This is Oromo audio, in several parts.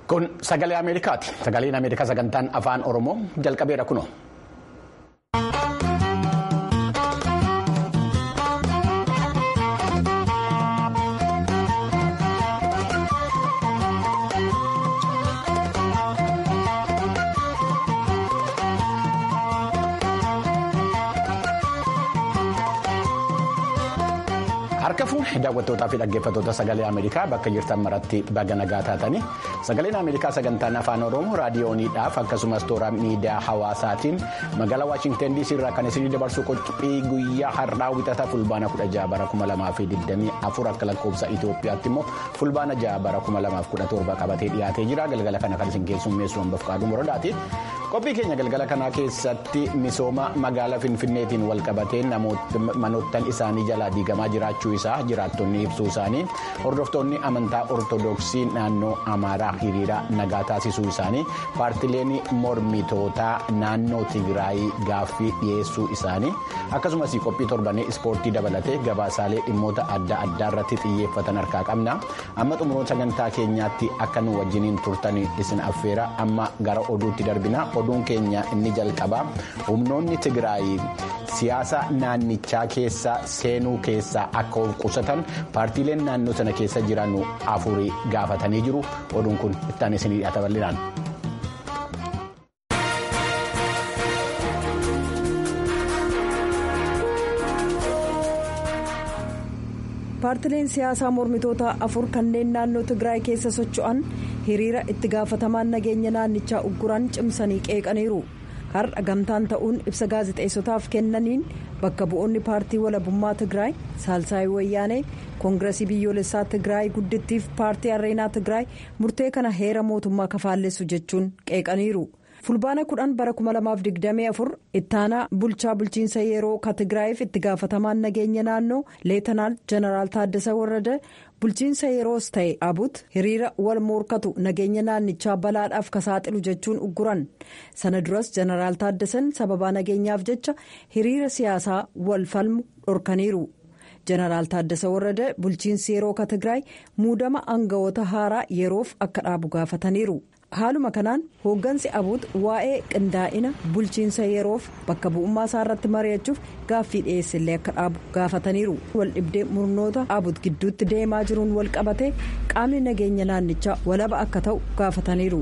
Kun sagalee Ameerikaati. Sagaleen Ameerikaa sagantaan afaan Oromoo jalqabeera kunoo. Harka fuudhee daawwattootaa fi dhaggeeffattoota sagalee Ameerikaa bakka jirtan maratti baga nagaa taatanii sagaleen Ameerikaa sagantaan afaan Oromoo raadiyooniidhaaf akkasumas toora miidiyaa hawaasaatiin magaalaa Waashinten DC irraa kan isinii dabarsu qophii guyyaa har'aa wixata fulbaana 16 bara 2024 akka lakkoofsa Itoophiyaatti immoo fulbaana 6 bara 2017 qabatee dhiyaatee jira galgala kana kan isin keessummeessu hambaaf qaaduu moradaati. Qophii keenya galgala kanaa keessatti misooma magaalaa Finfinneetiin wal qabatee manoottan isaanii jalaa diigamaa jiraachuu isaa jiraattonni ibsuu isaanii hordoftoonni amantaa ortodoksii naannoo amaaraa hiriira nagaa taasisuu isaanii paartileen mormitootaa naannoo tigraayii gaaffii dhiyeessuu isaanii akkasumas qophii torbanii ispoortii dabalatee gabaasaalee dhimmoota adda addaa irratti xiyyeeffatan harkaa qabna amma xumuroota sagantaa keenyaatti akka nu wajjiniin turtan isin affeera amma gara oduutti darbina oduun keenya inni jalqabaa humnoonni tigraayii siyaasa naannichaa keessa seenuu keessaa akka of qusatan paartiileen naannoo sana keessa jiran afurii gaafatanii jiru oduun kun ittaan isinii dhiyaata bal'inaan. paartileen siyaasaa mormitoota afur kanneen naannoo tigraay keessa socho'an hiriira itti gaafatamaan nageenya naannichaa ugguran cimsanii qeeqaniiru har'a gamtaan ta'uun ibsa gaazexeessotaaf kennaniin bakka bu'oonni paartii walabummaa tigraay saalsaayii wayyaanee koongiresii biyyoolessaa tigraay guddittiif paartii areenaa tigraay murtee kana heera mootummaa kafaallessu jechuun qeeqaniiru. fulbaana kudhan bara 2024 ittaanaa bulchaa bulchiinsa yeroo ka tigraayiif itti gaafatamaan nageenya naannoo leetanaal jeneraal taaddasa warrada bulchiinsa yeroos ta'e abut hiriira wal morkatu nageenya naannichaa balaadhaaf ka saaxilu jechuun ugguran sana duras jeneraal taaddasan sababaa nageenyaaf jecha hiriira siyaasaa wal falmu dhorkaniiru. jeneraal taaddasa warrada bulchiinsi yeroo ka tigraay muudama aangawoota haaraa yeroof akka dhaabu gaafataniiru. haaluma kanaan hooggansi abuut waa'ee qindaa'ina bulchiinsa yeroof bakka bu'ummaa isaa irratti mari'achuuf gaaffii dhiyeessillee akka dhaabu gaafataniiru wal dhibdee murnoota abuut gidduutti deemaa jiruun wal qabatee qaamni nageenya naannichaa walaba akka ta'u gaafataniiru.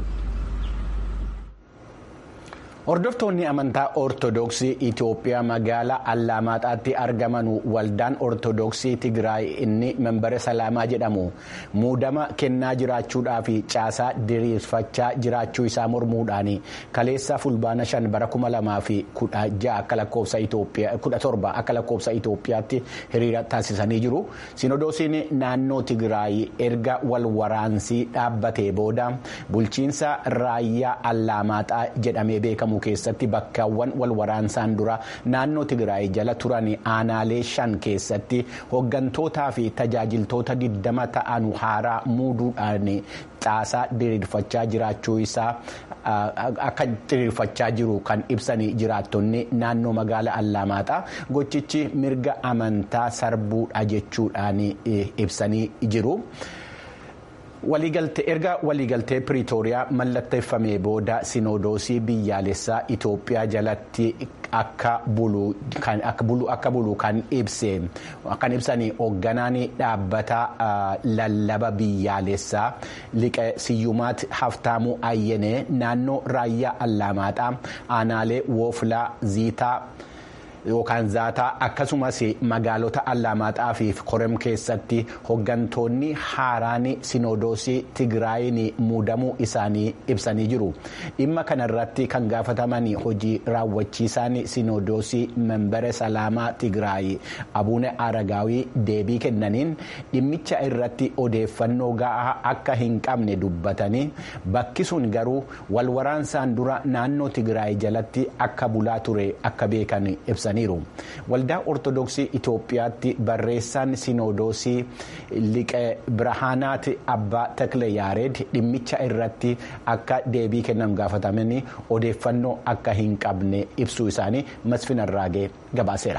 Hordoftoonni amantaa Ortoodooksii Itoophiyaa magaalaa Allaamaxaatti argaman waldaan Ortoodooksii Tigraay inni membara Salaamaa jedhamu muudama kennaa jiraachuudhaa fi caasaa diriirfachaa jiraachuu isaa mormuudhaan kaleessa fulbaana shan bara kuma lamaa fi kudha ja'a akka lakkoofsa Itoophiyaa kudha torba akka lakkoofsa Itoophiyaatti hiriira taasisanii jiru. Sinodoosiin naannoo Tigraay erga wal waraansii dhaabbatee booda bulchiinsa raayyaa Allaamaxaa jedhamee beekamu. keessatti bakkaawwan wal waraansaan dura naannoo tigraay jala turan aanaalee shan keessatti hooggantootaa fi tajaajiltoota 20 ta'an haaraa muuduudhaan caasaa diriirfachaa jiraachuu isaa akka diriirfachaa jiru kan ibsanii jiraattonni naannoo magaalaa allaamaaxaa gochichi mirga amantaa sarbuudha jechuudhaan ibsanii jiru. erga waliigaltee piriitooriyaa mallatteeffamee booda sinodoosii biyyaalessaa Itoophiyaa jalatti akka bulu kan ibse kan ibsanii hoogganaan dhaabbata lallaba biyyaalessaa liqe siyyumaat haftaamuu ayyenee naannoo raayyaa allaamaaxaa aanaalee wooflaa ziitaa. yookaan zaataa akkasumas magaalota allaamaaxaa fi korem keessatti hooggantoonni haaraan sinodoosii tigraayin muudamuu isaanii ibsanii jiru dhimma kanarratti kan gaafataman hojii raawwachiisaan sinodoosii membere salaamaa tigraay abuune aragaawii deebii kennaniin dhimmicha irratti odeeffannoo ga'aa akka hin qabne dubbatanii bakki sun garuu walwaraansaan dura naannoo tigraay jalatti akka bulaa ture akka beekan ibsan. waldaa ortodoksii itoophiyaatti barreessaan sinodoosii liqe birhaanaat abbaa takle yaareed dhimmicha irratti akka deebii kennan gaafatamanii odeeffannoo akka hin qabne ibsuu isaanii masfin arraagee gabaaseera.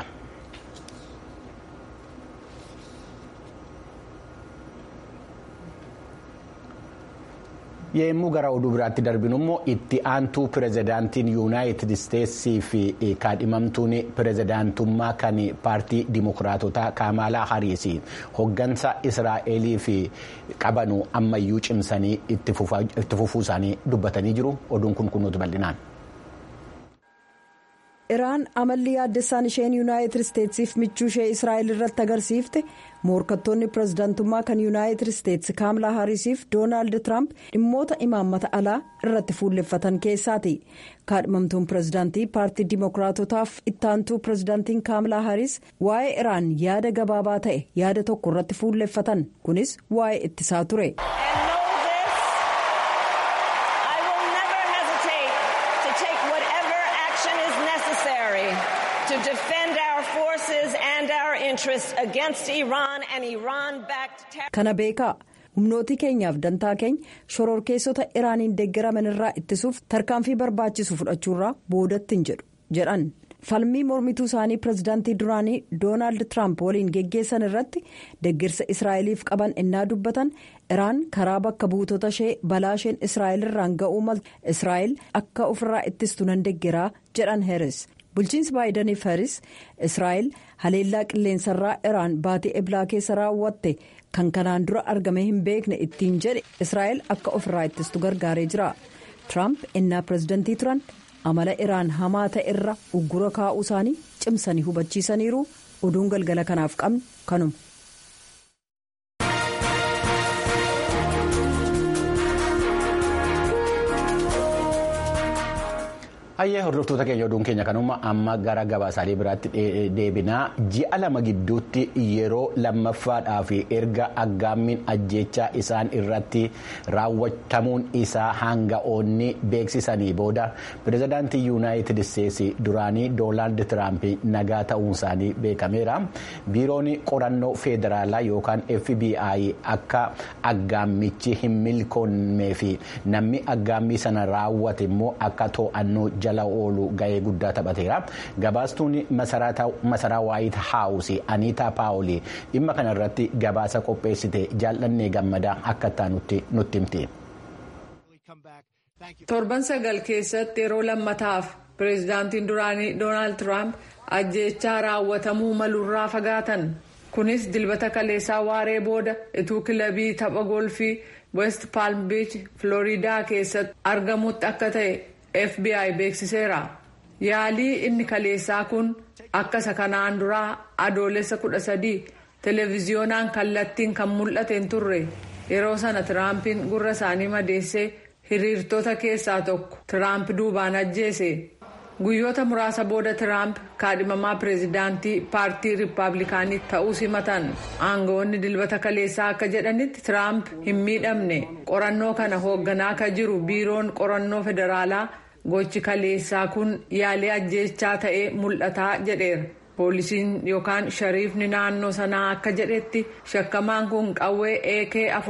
Yemmuu gara oduu biraatti darbinu immoo itti aantuu pirezidaantiin yuunaayitid isteetsii fi kaadhimamtuun pirezidaantummaa kan paartii dimokiraatotaa kaamaalaa hariis hoggansa israa'eliif qabanu ammayyuu cimsanii itti fufuu isaanii dubbatanii jiru oduun kun kunuutu bal'inaan. iraan amalli yaaddessaan isheen yuunaayitid isteetsiif michuu ishee israa'el irratti agarsiifte morkattoonni pirezidaantummaa kan yuunaayitid isteetsi kaamlaa haariisiif doonaald tiraamp dhimmoota imaammata alaa irratti fuulleffatan keessaati kaadhimamtuun pirezidaantii paartii dimokiraatotaaf ittaantuu pirezidaantiin kaamlaa haariis waa'ee iraan yaada gabaabaa ta'e yaada tokko irratti fuulleffatan kunis waa'ee ittisaa ture. kana beekaa humnootii keenyaaf dantaa keenya shororkeessota iraaniin deeggaraman irraa ittisuuf tarkaanfii barbaachisu fudhachuurraa boodatti hin jedhu jedhan falmii mormituu isaanii pirezidaantii duraanii doonaald tiraamp waliin geggeessan irratti deeggarsa israa'eliif qaban innaa dubbatan iraan karaa bakka buutota ishee balaa isheen israa'el irraan ga'uu maltu israa'el akka ofirraa ittistu nan deeggaraa jedhan heeris. bulchiinsi baayidaniif haris israa'el haleellaa qilleensarraa iraan baatee eblaa keessa raawwatte kan kanaan dura argame hin beekne ittiin jedhe israa'el akka ofirraa ittistu gargaaree jira tiraamp innaa pirezidantii turan amala iraan hamaa ta'e irra uggura kaa'uu isaanii cimsanii hubachiisaniiru oduun galgala kanaaf qabnu kanuma. hayyee hordoftoota keenya oduun keenya kanuma amma gara gabaasaalee biraatti deebinaa ji'a lama gidduutti yeroo lammaffaadhaaf erga aggaammiin ajjechaa isaan irratti raawwatamuun isaa hanga'oonni beeksisanii booda pirezidaantii yuunaayitid isteetsi duraanii doonaald tiraamp nagaa ta'uun isaanii beekameera biiroon qorannoo feederaalaa yookaan fbi akka aggaammichi hin milkoonnee fi namni aggaammii sana raawwate immoo akka to'annoo jala oolu ga'ee guddaa taphateera gabaastuun masaraa waayit haawusi aniitaa paawulii dhimma kana irratti gabaasa qopheessite jaallannee gammadaa akka ta'an nutti himti. torban sagal keessatti yeroo lammataaf pireezidaantiin duraanii doonaald tiraamp ajjeechaa raawwatamuu maluurraa fagaatan kunis dilbata kaleessaa waaree booda ituu kilabii tapha golfii west palm beach flooriidaa keessatti argamutti akka ta'e. fbi beeksiseera yaalii inni kaleessaa kun akka isa kanaan duraa adoolessa kudha sadii televiziyoonaan kallattiin kan mul'ate hin turre yeroo sana tiraampiin gurra isaanii madeessee hiriirtota keessaa tokko tiraamp duubaan ajjeese guyyoota muraasa booda tiraamp kaadhimamaa pireezidaantii paartii riippaabilikaanii ta'uu simatan aangawoonni dilbata kaleessaa akka jedhanitti tiraamp hin miidhamne qorannoo kana hoogganaa akka jiru biiroon qorannoo federaalaa. gochi kaleessaa kun yaalii ajjeechaa ta'ee mul'ataa jedheera poolisiin yookaan shariifni naannoo sanaa akka jedhetti shakkamaan kun qawwee ak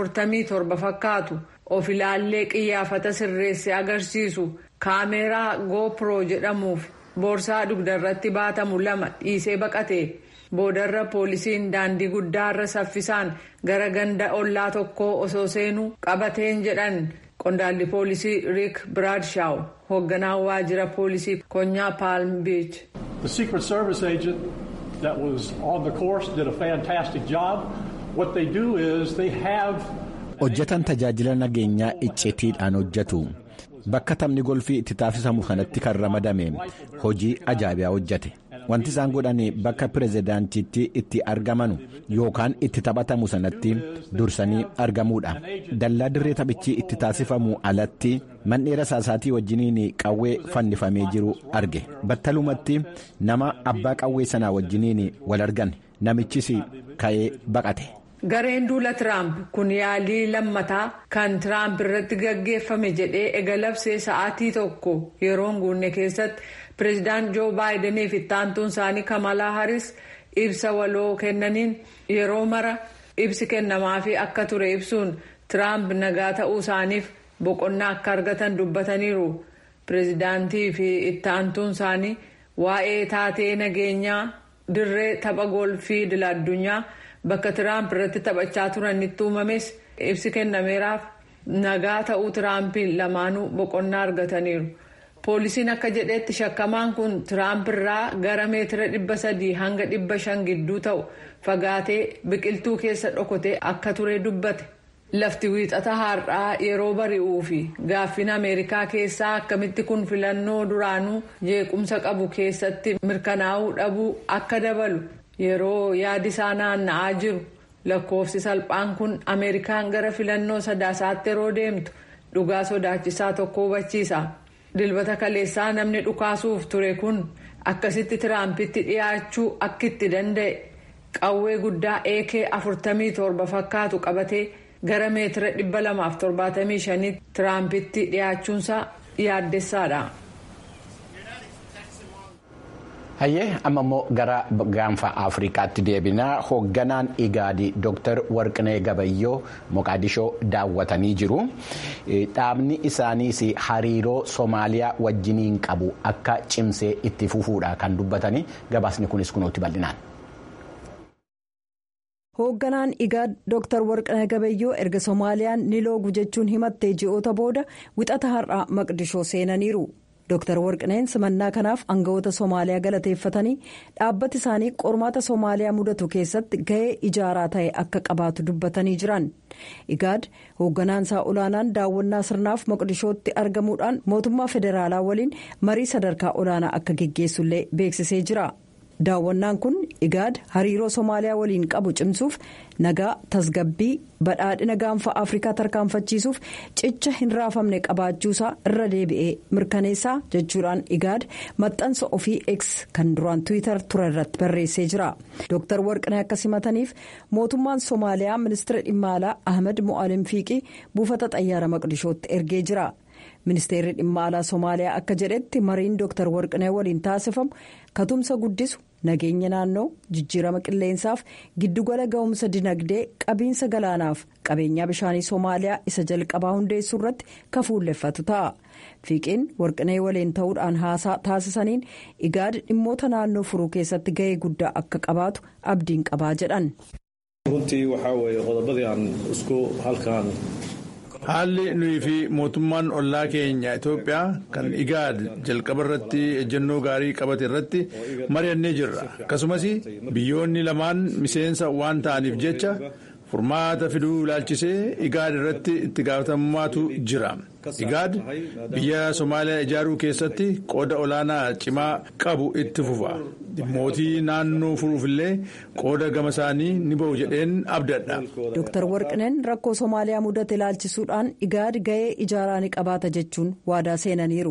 47 fakkaatu of ilaallee qiyyaafata sirreesse agarsiisu kaameeraa goopro jedhamuuf boorsaa dugdarratti baatamu lama dhiisee baqate boodarra poolisiin daandii guddaarra saffisaan gara ganda ollaa tokkoo osoo seenuu qabateen jedhan qondaalli poolisii riik biraadshaw hoogganaa waajjira poolisii konyaa paalm biich. The Secret Service agent that was on the course did a fantastic job. What they do is they have. hojjetan tajaajila nageenyaa iccitiidhaan hojjetu bakka taphni golfii itti taasisamu kanatti kan ramadame hojii ajaa'ibaa hojjete wanti isaan godhan bakka pirezidaantiitti itti argamanu yookaan itti taphatamu sanatti dursanii argamuudha dallaa dirree taphichi itti taasifamu alatti mandheera saasaatii wajjiniin qawwee fannifamee jiru arge battalumatti nama abbaa qawwee sanaa wajjiniin wal argan namichis ka'ee baqate. gareen duula tiraamp kun yaalii lammataa kan tiraamp irratti gaggeeffame jedhee egalabsee sa'aatii tokko yeroo hin guunne keessatti pireezidaant joo baayidanii fi ittaantuun isaanii kamalaa haris ibsa waloo kennaniin yeroo mara ibsi kennamaafi akka ture ibsuun tiraamp nagaa ta'uu isaaniif boqonnaa akka argatan dubbataniiru pireezidaantii fi ittaantuun isaanii waa'ee taatee nageenyaa dirree tapha golfii idil-addunyaa. bakka tiraamp irratti taphachaa turanitti uumames ibsi kennameeraaf nagaa ta'uu tiraampiin lamaanuu boqonnaa argataniiru. poolisiin akka jedhetti shakkamaan kun tiraamp irraa gara meetira dhibba sadii hanga dhibba shan gidduu ta'u fagaatee biqiltuu keessa dhokatee akka ture dubbate lafti wiixata har'aa yeroo bari'uu fi gaaffin ameerikaa keessaa akkamitti kun filannoo duraanuu jeequmsa qabu keessatti mirkanaa'uu dhabuu akka dabalu yeroo yaadisaa naanna'aa jiru lakkoofsi salphaan kun ameerikaan gara filannoo sadaasaatti yeroo deemtu dhugaa sodaachisaa tokko hubachiisa. dilbata kaleessaa namni dhukaasuuf ture kun akkasitti tiraampitti dhiyaachuu akka itti danda'e qawwee guddaa ak 47 fakkaatu qabatee gara meetira 275 tiraampitti dhiyaachuunsaa yaaddessaadha. hayyee amma immoo gara gaanfa afrikaatti deebinaa hoogganaan igaadii dr warqinee gabayyoo moqaadishoo daawwatanii jiru dhaabni isaaniis hariiroo soomaaliyaa wajjiniin qabu akka cimsee itti fufuudha kan dubbatanii gabaasni kunis kunuutti bal'inaan. hoogganaan igaad dr warqinee gabayyoo erga soomaaliyaan ni loogu jechuun himattee ji'oota booda wixata har'aa maqdishoo seenaniiru. Dr Warqineen simannaa kanaaf aangawoota Somaaliyaa galateeffatanii dhaabbati isaanii qormaata Somaaliyaa mudatu keessatti gahee ijaaraa ta'e akka qabaatu dubbatanii jiran. Igaad hoogganaan isaa olaanaan daawwannaa sirnaaf Moqdishootti argamuudhaan mootummaa federaalaa waliin marii sadarkaa olaanaa akka geggeessullee beeksisee jira. Daawwannaan kun Igaad hariiroo Somaaliyaa waliin qabu cimsuuf nagaa tasgabbii badhaadhina gaanfa Afrikaa tarkaanfachiisuuf cicha hin raafamne qabaachuusaa irra deebi'ee mirkaneessaa jechuudhaan Igaad maxxansa ofii X kan duraan Tiwiitar ture irratti barreessee jira. Dr Warqinee akka simataniif mootummaan Somaaliyaa ministeera dhimma alaa Ahmed Mo'alim Fiiqii buufata xayyaara Maqdishootti ergee jira. ministeerri dhimma alaa somaaliyaa akka jedhetti mariin dooktar warqinee waliin taasifamu katumsa guddisu nageenya naannoo jijjiirama qilleensaaf giddugala ga'umsa dinagdee qabiinsa galaanaaf qabeenyaa bishaanii somaaliyaa isa jalqabaa hundeessuu irratti kafuulleffatu ta'a fiiqiin warqinee waliin ta'uudhaan haasaa taasisaniin igaad dhimmoota naannoo furuu keessatti ga'ee guddaa akka qabaatu abdiin qabaa jedhan. runtii waxaa weeye qodobadii aan isku halkaan. haalli nuyi fi mootummaan ollaa keenya itoophiyaa kan igaad jalqaba irratti ejjennoo gaarii qabate irratti mari'annee jirra akkasumas biyyoonni lamaan miseensa waan ta'aniif jecha furmaata fiduu ilaalchisee igaad irratti itti gaafatamummaatu jira igaad biyya somaaliyaa ijaaruu keessatti qooda olaanaa cimaa qabu itti fufa dhimmootii naannoo furuufillee qooda gama isaanii ni ba'u jedheen abdadha. Dr Warqineen rakkoo Somaaliyaa mudate ilaalchisuudhaan igaad ga'ee ijaaraa ni qabaata jechuun waadaa seenaniiru.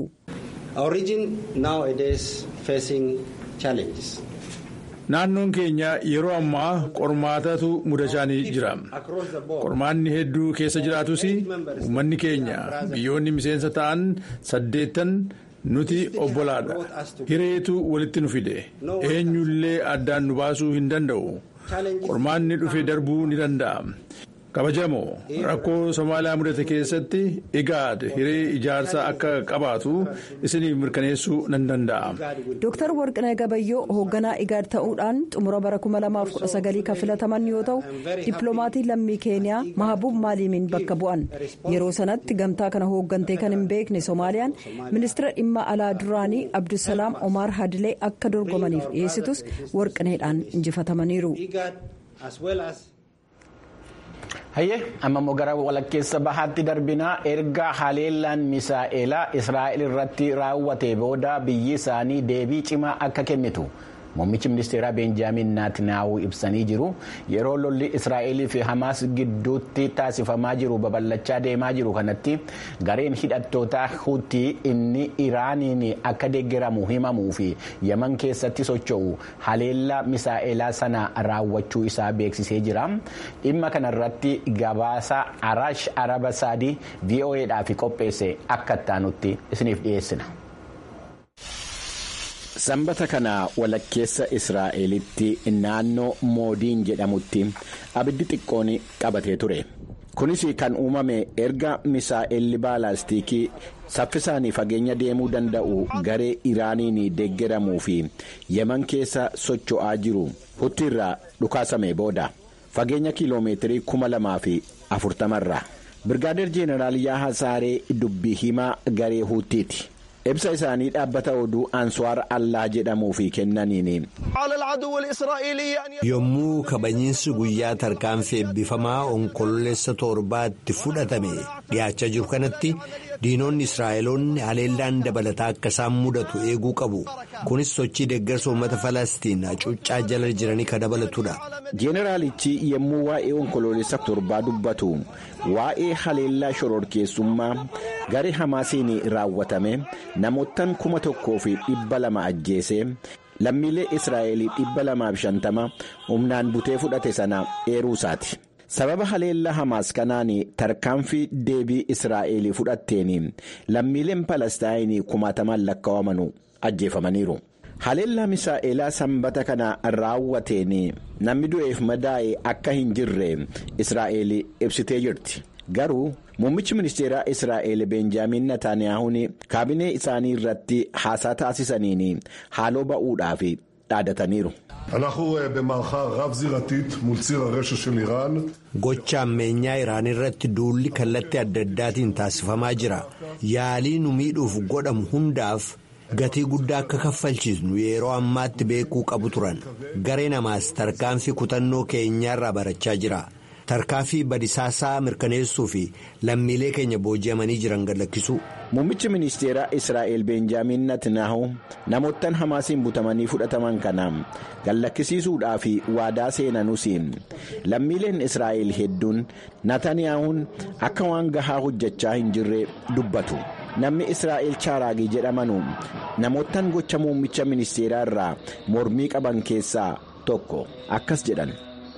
Naannoon keenya yeroo ammaa qormaatatu mudachaa jira. Qormaanni hedduu keessa jiraatus uummanni keenya biyyoonni miseensa ta'an saddeettan nuti obbolaadha. Hireetu walitti nu fide. Eenyullee addaan nu baasuu hin danda'u. Qormaanni dhufe darbuu ni danda'a. kabajamoo rakkoo somaaliyaa mudate keessatti igaad hiree ijaarsaa akka qabaatu isiniif mirkaneessuu nan danda'a. Dooktar Warqinee Gabayyoo hoogganaa igaad ta'uudhaan xumura bara 2019 kan filataman yoo ta'u dippiloomatii lammii keeniyaa mahabuub maaliimiin bakka bu'an yeroo sanatti gamtaa kana hooggantee kan hin beekne soomaaliyaan ministeera dhimma alaa duraanii abdusalaam omaar hadilee akka dorgomaniif dhiyeessitus warqineedhaan injifatamaniiru. hayyee amma immoo gara walakkeessa bahaatti darbinaa erga haleellaan misaa'elaa israa'el irratti raawwate booda biyyi isaanii deebii cimaa akka kennitu muummichi ministeeraa beenjaamin naatinaawuu ibsanii jiru yeroo lolli israa'elii fi hamaas gidduutti taasifamaa jiru babal'achaa deemaa jiru kanatti gareen hidhattoota hutii inni iraaniin akka deeggaramu himamuu fi yaman keessatti socho'u haleellaa misaa'elaa sana raawwachuu isaa beeksisee jira dhimma kanarratti gabaasa araash araba saadii vo'eedhaaf qopheesse akka ittaanutti isiniif dhiyeessina. sanbata kana walakkeessa israa'elitti naannoo moodiin jedhamutti abiddi xiqqoon qabatee ture kunis kan uumame erga misaa'elli baalaastikii saffisaan fageenya deemuu danda'u garee iraaniin deeggaramuu fi yaman keessa socho'aa jiru huttiirraa dhukaasame booda fageenya kiiloomeetirii kuma lamaa fi afurtamarra birgaadeer jeenaraal yaaha saaree dubbii himaa garee huuttiiti. ibsa isaanii dhaabbata oduu ansuwaar allaa jedhamuufi kennaniin. yommuu kabajiinsi guyyaa tarkaanfii eebbifamaa onkololeessa torbaatti fudhatame dhiyaachaa jiru kanatti diinonni israa'eloonni haleellaan dabalataa akka isaan mudatu eeguu qabu kunis sochii deeggarsa uummata falastiin hacuuccaa jala jiranii kan dabalatudha. jeeneraalichi yommuu waa'ee onkololeessa torbaa dubbatu waa'ee haleellaa shororkeessummaa garee hamaasiin raawwatame namoottan kuma tokkoo fi dhibba lama ajjeese lammiilee israa'elii dhibba lamaaf shantama humnaan butee fudhate sana eeruusaati. sababa haleellaa hamaas kanaan tarkaanfii deebii israa'elii fudhatteen lammiileen palestaayinii kumaataman lakkaawamanu ajjeefamaniiru. haleellaa misaa'elaa sanbata kana raawwateen namni du'eef madaa'e akka hin jirre israa'el ibsitee jirti garuu muummichi ministeeraa israa'el benjaamin nataaniyaahuun kaabinee isaanii irratti haasaa taasisaniin haaloo ba'uudhaaf dhaadataniiru. gocha ammeenyaa iraan irratti duulli kallattii adda addaatiin taasifamaa jira yaalii nu miidhuuf godhamu hundaaf. gatii guddaa akka kaffalchiisnu yeroo ammaatti beekuu qabu turan garee namaas tarkaanfii kutannoo keenyaarraa barachaa jira tarkaanfii badisaasaa mirkaneessuu fi lammiilee keenya booji'amanii jiran gadlakkisuu. muummichi ministeeraa israa'el benjaamin natnaahu namoottan hamaasiin butamanii fudhataman kana gallakkisiisuudhaaf waadaa seenanuus lammiileen israa'el hedduun nataniyaahuun akka waan gahaa hojjechaa hin jirre dubbatu. namni israa'el chaaraagii jedhamanu namoottan gocha muummicha ministeeraa irraa mormii qaban keessaa tokko akkas jedhan.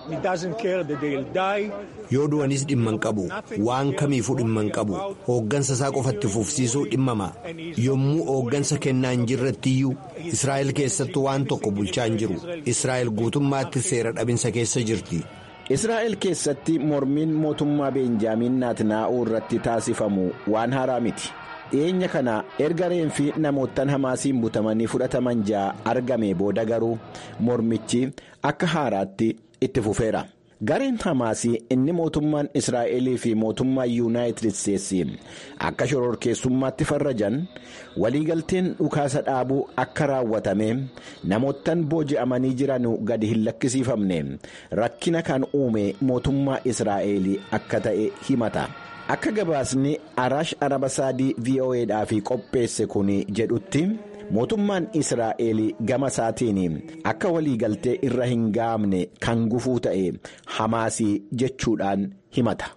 yoo du'anis dhimma hin qabu waan kamiifuu dhimma hin qabu hooggansa isaa qofatti fufsiisuu dhimmama yommuu hooggansa kennaa hin jirrettiyyuu israa'el keessattuu waan tokko bulchaa hin jiru israa'el guutummaatti seera dhabinsa keessa jirti. israa'el keessatti mormiin mootummaa beenjaamin naatnaa'uu irratti taasifamu waan haaraa miti. dhiyeenya kana erga reenfi namoottan hamaasiin butamanii fudhataman ja'a argame booda garuu mormichi akka haaraatti itti fufeera. gareen hamaasii inni mootummaan israa'elii fi mootummaan yuunaayitid isteetsi akka shororkeessummaatti farrajan waliigalteen dhukaasa dhaabuu akka raawwatame namoottan booji'amanii jiran gadi hin lakkisiifamne rakkina kan uume mootummaa israa'elii akka ta'e himata. akka gabaasni araash araba saadii vo'edhaaf qopheesse kun jedhutti mootummaan israa'el gama isaatiin akka waliigaltee irra hin gaamne kan gufuu ta'e hamaasii jechuudhaan himata.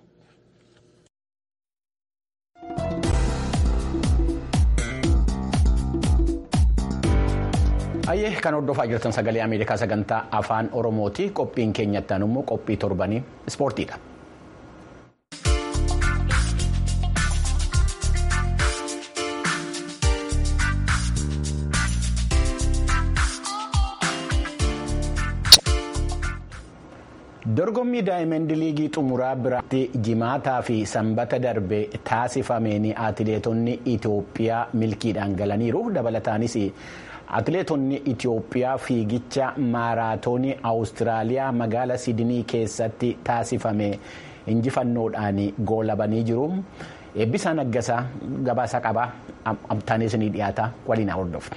ayyee kan hordofaa jirtan sagalee ameerikaa sagantaa afaan oromooti qophiin keenyattaan immoo qophii torbanii ispoortiidha. dorgommii daayimandi liigii xumuraa biraatti jimaataa fi sanbata darbe taasifameen atileetonni itiyoophiyaa milkiidhaan galaniiru dabalataanis atileetonni itiyoophiyaa fiigicha maaraatoonii awustiraaliyaa magaala sidinii keessatti taasifame injifannoodhaan goolabanii jiru eebbisaa naggasaa gabaasa qabaa amtaanis ni dhiyaata waliin hordofna.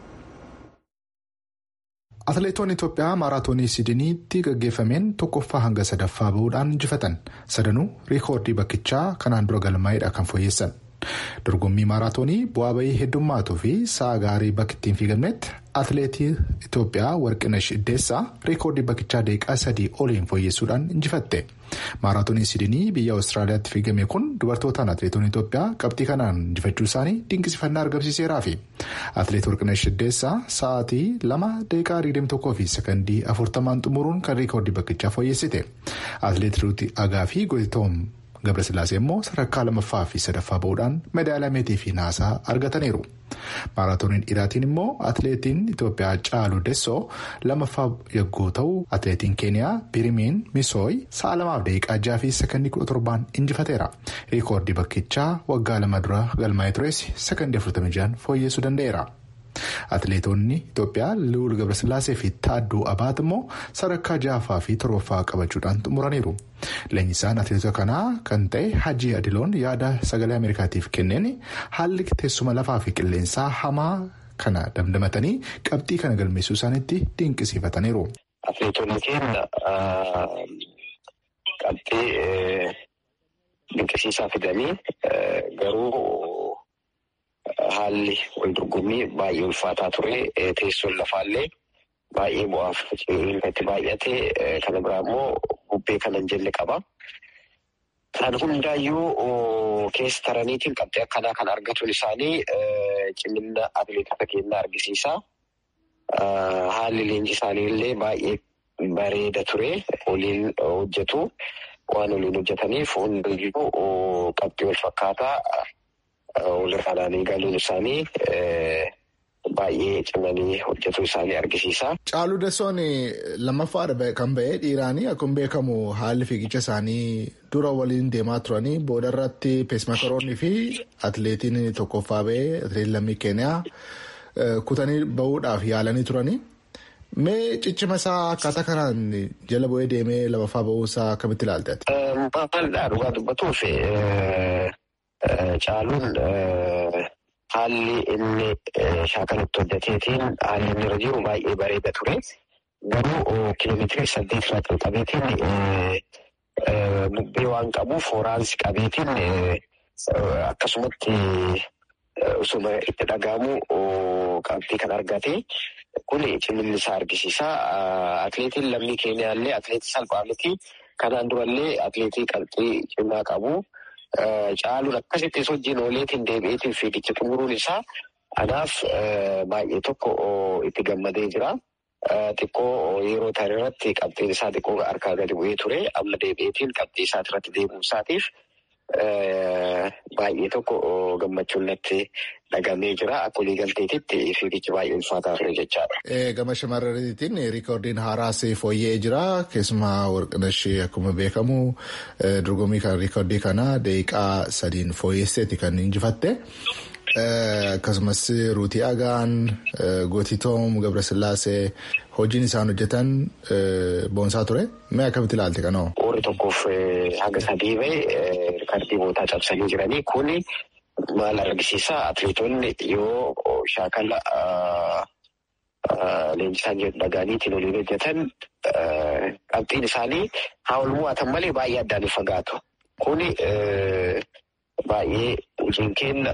Atileetonni Itoophiyaa maaraatoonii Sidiniitti gaggeeffameen tokkoffaa hanga sadaffaa bahuudhaan injifatan sadanuu riikoordii bakkichaa kanaan dura galmaa'eedha kan fooyyessan. Dorgommii maaraatoonii bu'aa bahii heddummaatuu fi sa'a gaarii bakki ittiin fiigamnetti atileetii Itoophiyaa Warqinash Iddeessaa riikoordii bakkichaa daqiiqaa sadii oliin fooyyessuudhaan injifatte. Maaraatoonii Sidinii biyya Awustiraaliyaatti fiigame kun dubartootaan atileetonni Itoophiyaa qabxii kanaan injifachuu isaanii dinqisifannaa argamsiiseeraa fi atileet Warqinash Iddeessaa sa'aatii lama daqiiqaa 21 fi sekondii afurtamaan xumuruun kan riikoordii bakkichaa fooyyessite. Atileet Ruuti Agaa fi Goyitoom Gabrasillaasee immoo sadarkaa lamaffaa fi sadaffaa bahuudhaan meedaaliyaa meetii fi naasaa argataniiru. Maaraatooniin dhiiraatiin immoo atileetiin Itoophiyaa Caaluu Dessoo lamaffaa yogguu ta'u atileetiin Keeniyaa Birimiin Misooyi sa'a lamaaf daqiiqaa jaha fi sekondii kudha torbaan injifateera. Riikoordii bakkichaa waggaa lama dura galmaa'ee tures sekondii afurtamii jahan fooyyessuu danda'eera. Atileetonni Itoophiyaa Liwul Gabrasillaasee fi Taadduu Abaat immoo sadarkaa ja'affaa fi torbaffaa qabachuudhaan xumuraniiru. Leenjisaan atileetota kanaa kan ta'e Hajji Adiloon yaada sagalee Ameerikaatiif kenneen haalli teessuma lafaa fi qilleensaa hamaa kana damdamatanii qabxii kana galmeessuu isaaniitti dinqisiifataniiru. Atileetonni keenya qabxii dinqisiisaa fidanii garuu haalli wal dorgommii baay'ee ulfaataa ture teessoon lafaallee baay'ee bu'aaf itti baay'ate kana biraa immoo bubbee kana hin jenne qaba. Kan hundaayyuu keessa taraniitiin qabxii akkanaa kan argatuun isaanii cimina atileetota keenyaa argisiisa. Haalli leenji isaanii illee baay'ee bareeda ture. Waliin hojjetu. Waan waliin hojjetaniif hundayyuu qabxii wal fakkaataa walirraadhaan galuun isaanii baay'ee cimanii hojjetu isaanii argisiisa. Caaluu Dassoon lammaffaadha kan ba'e dhiiraanii akkuma beekamu haalli fiigicha isaanii dura waliin deemaa turanii booda irratti peesmakaroonnii fi atileetiin tokkoffaa ba'ee atileetiin lammii keeniyaa kutanii bahuudhaaf yaalanii turanii. Mee ciccima isaa akkaataa kanaan jala bu'ee deemee lammaffaa ba'uusaa akkamitti ilaalteeti? Maalidhaa dhugaa dubbatuuf caaluun haalli inni shaakalatti hojjeteetiin haalli inni irra jiru baay'ee bareeda ture. Garuu kiiloomeetirii saddeet irraa qabeetiin bubbee waan qabuuf horaansi qabeetiin akkasumatti osuma itti dhaga'amu qabxii kan argate. Kun cimilli isaa argisiisa. Atileetiin lammii keenyaa illee atileetii salphaa miti. Kanaan durallee atileetii qabxii cimaa qabu. Caaluun akkasitti hojiin ooleetiin deebi'eetiin fiigicha xumuruun isaa anaaf baay'ee tokko itti gammadee jira. Xiqqoo yeroo tarii irratti qabxiin isaa xiqqoo harkaa gadi bu'ee ture. Amma deebi'eetiin qabxii isaati irratti deebi'uu isaatiif baay'ee tokko gammachuun natti dhagamee jira. Akka walii galteetitti fiigichi baay'ee ulfaataa ture jechaadha. Gama shamarraniitiin riikoordiin haaraas fooyya'ee jira. Keessumaa warqinashee akkuma beekamu dorgommii kan riikoordii kana daqiiqaa sadiin fooyyesseeti kan injifatte. Akkasumas Ruutii Agaan, Gootitoom, Gabrasillaasee hojiin isaan hojjetan boonsaa ture. Mee akkamitti ilaalte kanoo? Warri tokkoof haga sadii bahe riikardii bootaa cabsanii jiranii kun maal argisiisa? Atileetonni yoo shaakala leenjisaan dhagaaniitiin waliin hojjetan qabxiin isaanii haa ol mo'atan malee baay'ee addaan hin fagaatu. Kuni baay'ee hojiin keenya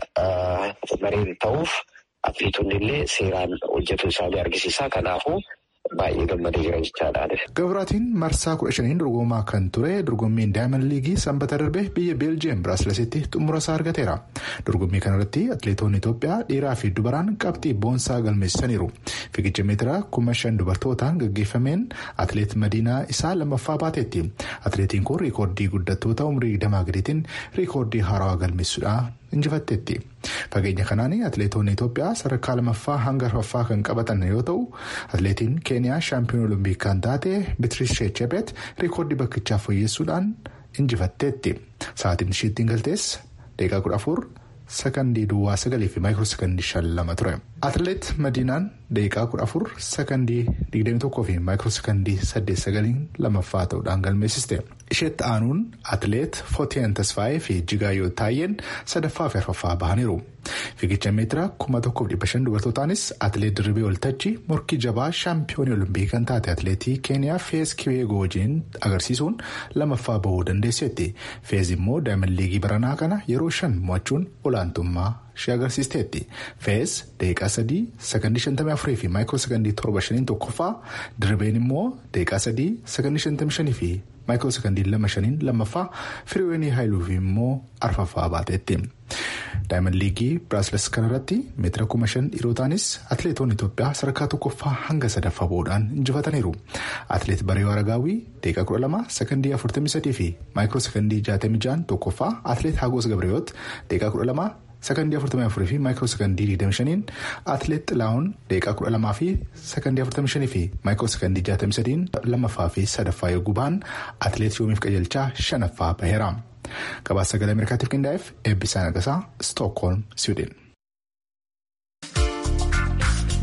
bareeda ta'uuf atileetonni illee seeraan hojjetu isaanii argisiisa. Kanaafuu baay'ee gammadee jira jechaadhaan. Gabraatiin marsaa kudha shaniin dorgomaa kan ture dorgommiin daayimand liigii sanbata darbe biyya beeljiyeem biraasileesitti xumura isaa argateera. Dorgommii kanarratti atileetonni Itoophiyaa dhiiraa fi dubaraan qabxii boonsaa galmeessisaniiru. Fiigicha meetiraa kuma shan dubartootaan gaggeeffameen atileet Madiinaa isaa lammaffaa baateetti. Atileetiin kun riikoordii guddattoota umrii damaa gadiitiin riikoordii haarawaa galmeessuudhaan injifatteetti. Fageenya kanaan atileetonni Itoophiyaa sadarkaa lamaffaa hanga arfaffaa kan qabatan yoo ta'u atileetiin keeniyaa shaampiyoon olompikii kan taate Beetiriis Shechebeet riikoordii bakkichaa fooyyessuudhaan injifatteetti. Sa'aatiin isheettiin galtees daqiiqaa kudha afur sakandii duwwaa sagalii fi maayikiroo sakandii shan lama ture. Atileet Madiinaan daqiiqaa kudha afur sakandii digdami tokkoo fi maayikiroo sakandii saddeet sagaliin lamaffaa ta'uudhaan galmeessiste. Isheetti aanuun atileet Footeen Tasfaayee fi Jigaayyoo Taayyeen sadaffaa fi arfaffaa bahaniiru. Fiigicha meetira kuma tokkoof dhibba shan dubartootaanis atileet Dirribee Waltajjii morkii jabaa shaampiyoonii olompikii kan taate atileetii Keeniyaa Fees Kibeegoo wajjin agarsiisuun lamaffaa bahuu dandeesseetti. Fees immoo daayimand liigii baranaa kana yeroo shan mo'achuun olaantummaa ishee agarsiisteetti. Fees daqiiqaa sadii sakandii shantamii afurii fi maayikiroo sakandii torba shaniin tokkoffaa Dirribeen immoo daqiiqaa sadii sakandii shantamii shanii fi maayikiroo sakandii lama shaniin lammaffaa firiweenii haayiluuf immoo arfaffaa baateetti. daayimand liigii biraasiles kanarratti meetira kuma shan dhiirotaanis atileetonni Itoophiyaa sadarkaa tokkoffaa hanga sadaffaa bahuudhaan injifataniiru. Atileet Bareewaa Ragaawii daqiiqaa kudha lama sakandii afurtamii sadii fi maayikiroo sakandii jaatamii ja'an tokkoffaa atileet Hagoos Gabreeyoot daqiiqaa kudha lama sakandii afurtamii afurii fi maayikiroo sakandii digdami shaniin atileet Xilaawun daqiiqaa kudha lamaa fi sakandii afurtamii shanii fi maayikiroo sakandii jaatamii sadiin lammaffaa fi sadaffaa yogguu bahan atileet Yoomiif Qajeelchaa shanaffaa baheera. Gabaasa sagalee Ameerikaatiif qindaa'eef eebbisaa nagasaa Stookholm, Siwiidin.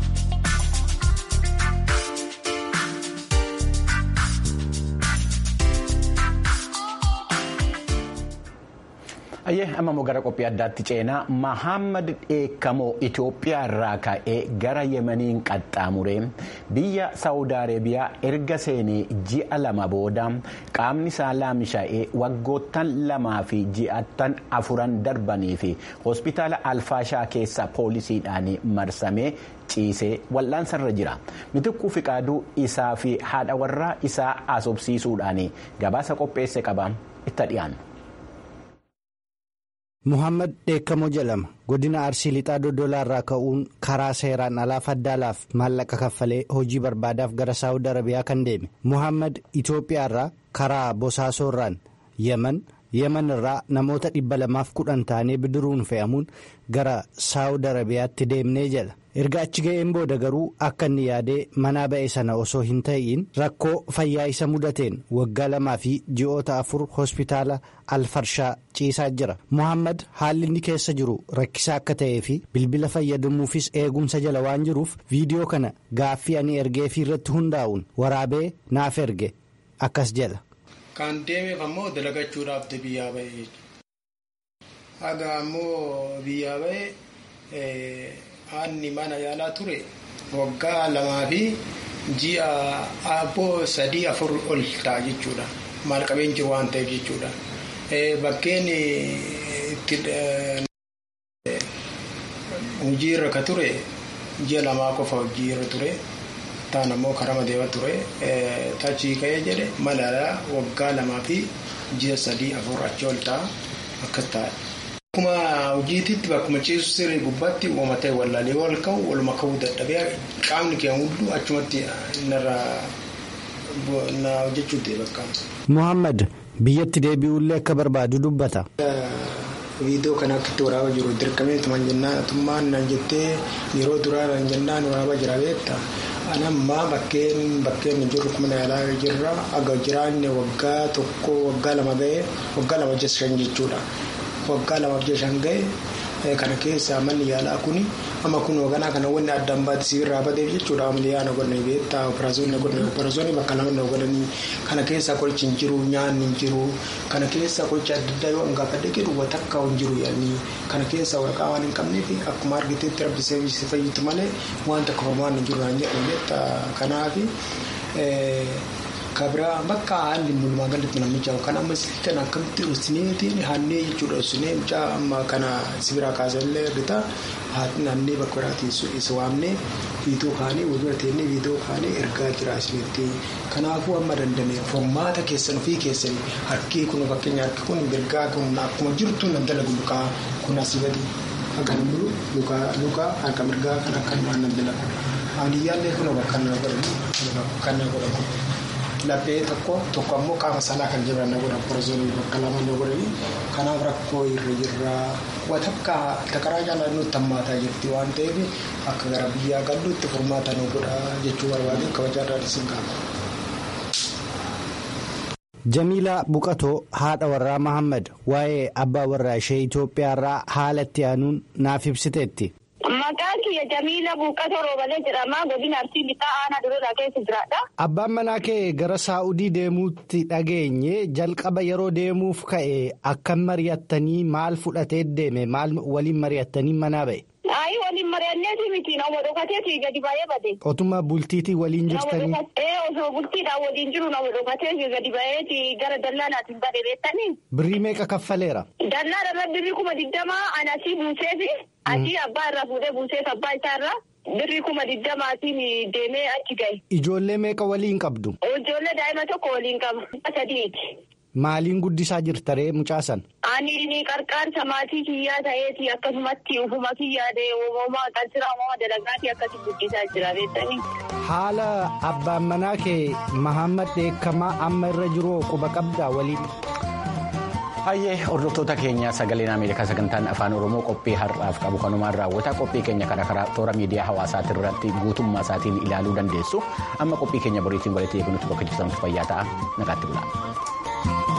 Ayyee amma immoo gara qophii addaatti ceenaa Mahammad Dheekkamoo Itoophiyaa irraa ka'ee gara Yemeniin qaxxaamuree biyya Saawud Areebiyaa erga seenee ji'a lama booda qaamni isaa laamsha'ee waggoottan lamaa fi ji'attan afuran darbanii fi hospitaala Alfaashaa keessa poolisiidhaan marsamee ciisee wal'aansarra jira. Mitikkuu Fiqaaduu isaa fi haadha warraa isaa asobsiisuudhaan gabaasa qopheesse qaba itti dhiyaanna. Muhammad Dheekkamoo jedhama godina Arsii Lixaa Dodolaa irraa ka'uun karaa seeraan alaa faddaalaaf maallaqa kaffalee hojii barbaadaaf gara Saawud Arabiyaa kan deeme Muhammad Itoophiyaa irraa karaa Bosaasoo irraan Yemen Yemen irraa namoota dhibba lamaaf kudhan taanee bidiruun fe'amuun gara Saawud Arabiyaatti deemnee jedha. erga achi ga'een booda garuu akka inni yaadee manaa ba'e sana osoo hin ta'iin rakkoo fayyaa isa mudateen waggaa lamaa fi ji'oota afur hospitaala alfarshaa ciisaa jira muhammad haalli inni keessa jiru rakkisaa akka ta'ee fi bilbila fayyadamuufis eegumsa jala waan jiruuf viidiyoo kana gaaffii ani ergeefii irratti hundaa'uun waraabee naaf erge akkas jedha. kan deemeef ammoo dalagachuudhaaf biyyaa ba'e jechuudha haga ammoo biyyaa ba'e. Haanni mana yaalaa ture waggaa lamaa fi ji'a abboo sadii afur ol ta'a jechuudha. Maal qabeen jiru waan ta'eef jechuudha. Bakkeen itti hojii irra ka ture ji'a lamaa qofa hojii irra ture. Taan ammoo karama deema ture. Tachii ka'ee jedhe mana yaalaa waggaa lamaa fi ji'a sadii afur achi ol ta'a akkas ta'a. Akkuma hojiititti bakkuma ciisu sirrii gubbaatti uumatee wallaalee wal ka'u waluma ka'uu dadhabee qaamni keenya hunduu achumatti narraa na hojjechuutti bakka. Muhammad biyyatti deebi'ullee akka barbaadu dubbata. Viidiyoo kana akkatti waraabaa jiru dirqamee tuman jennaan tummaan nan jettee yeroo duraa nan jennaan waraabaa jira beekta. Anammaa bakkeen bakkeen jirru kuma yaalaa jirra aga jiraanne waggaa tokko waggaa lama ga'ee waggaa lama shan jechuudha. waggaa lamaaf ji'a shan ga'e kana keessa manni yaalaa kuni amma kun hoogganaa kana wanni addaan baate sibiirraa bateef jechuudha amaliyaa na godhanii beektaa operaasyoonni godhanii operaasyoonni bakka lama na godhanii kana keessa qorichi hin jiru nyaanni hin jiru kana keessa qorichi adda addaa yoo hangaafadhe jedhu watakka hin jiru yaanii kana keessa waraqaa waan hin qabneef akkuma argiteetti rabbi seevisi fayyitu malee waan takka homaan hin jiru naan jedhan beektaa kanaafi. Kabira bakka haalli mul'umaa galatti namicha kan amma kan akkamitti dhosineetiin haannee jechuudha dhosinee mucaa amma kana sibiraa kaasallee argita haati naannee bakka biraatiin isa waamnee viidiyoo kaanee walbira teennee viidiyoo kaanee ergaa jira isinitti kanaafuu amma dandamee formaata keessan ofii keessan harkii kun fakkeenya harki kun mirgaa kun akkuma jirtu nan dalagu lukaa kun asii gadi akka lukaa harka mirgaa kan akka himaan nan dalagu haaliyyaallee kun bakka na godhamu kan na godhamu. Laphee tokko tokko ammoo qaama sanaa kan jiran na godhan porozoonii bakka lama na godhani kanaaf rakkoo irra jirra watakka takaraa jaalala nutti hammaataa jirti waan ta'eef akka gara biyyaa galluutti furmaata nu godha jechuu barbaade kabajaadhaan isin gaafata. Jamiilaa Buqatoo haadha warraa Mahammad waa'ee abbaa warraa ishee Itoophiyaa irraa haala itti aanuun naaf ibsiteetti. Maqaan kiyya Jamiila Buuqqatoo Roobalee jedhama. Godina Arsii Lixaa Aanaa Dureeraa keessa jiraadha. Abbaan manaa kee gara Saa'udii deemuutti dhageenye jalqaba yeroo deemuuf ka'e akkam mari'attanii maal fudhatee deeme maal waliin mari'attanii manaa ba'e. Ayi waliin mari'anneeti miti nama dhokateeti gadi ba'ee bade. Otuma bultiitii waliin jirtanii. Ee osoo bultiidhaan waliin jiru nama dhokateeti gadi ba'eeti gara dallaanaatiin bade beektanii. Birrii meeqa kaffaleera? Dallaan irra birrii kuma digdamaa anasii buuseefi. Asii abbaa irraa fuudhee buuseef abbaa isaa irraa birrii kuma digdamaatiin deemee achi gahe. Ijoollee meeqa waliin qabdu? Ijoollee daa'ima tokko waliin qaba. Sadiiti. Maaliin guddisaa jirta ree mucaasan? Ani qarqaarsa maatii kiyyaa ta'eeti akkasumatti ufuma kiyyaadee uumamaa qalsira uumama dalagaatii akkasii guddisaa jira beektanii. Haala abbaan manaa kee Mahammad Dheekkamaa amma irra jiru quba qabdaa waliin. Hayyee hordoftoota keenya sagaleen Ameerikaa sagantaan afaan Oromoo qophii har'aaf qabu kanumaan raawwata qophii keenya karaa karaa toora miidiyaa hawaasaatii irratti guutummaa isaatiin ilaaluu dandeessu amma qophii keenya boriitiin walitti eeguutti bakka jirtanitti fayyaa ta'a nagaatti bulaa.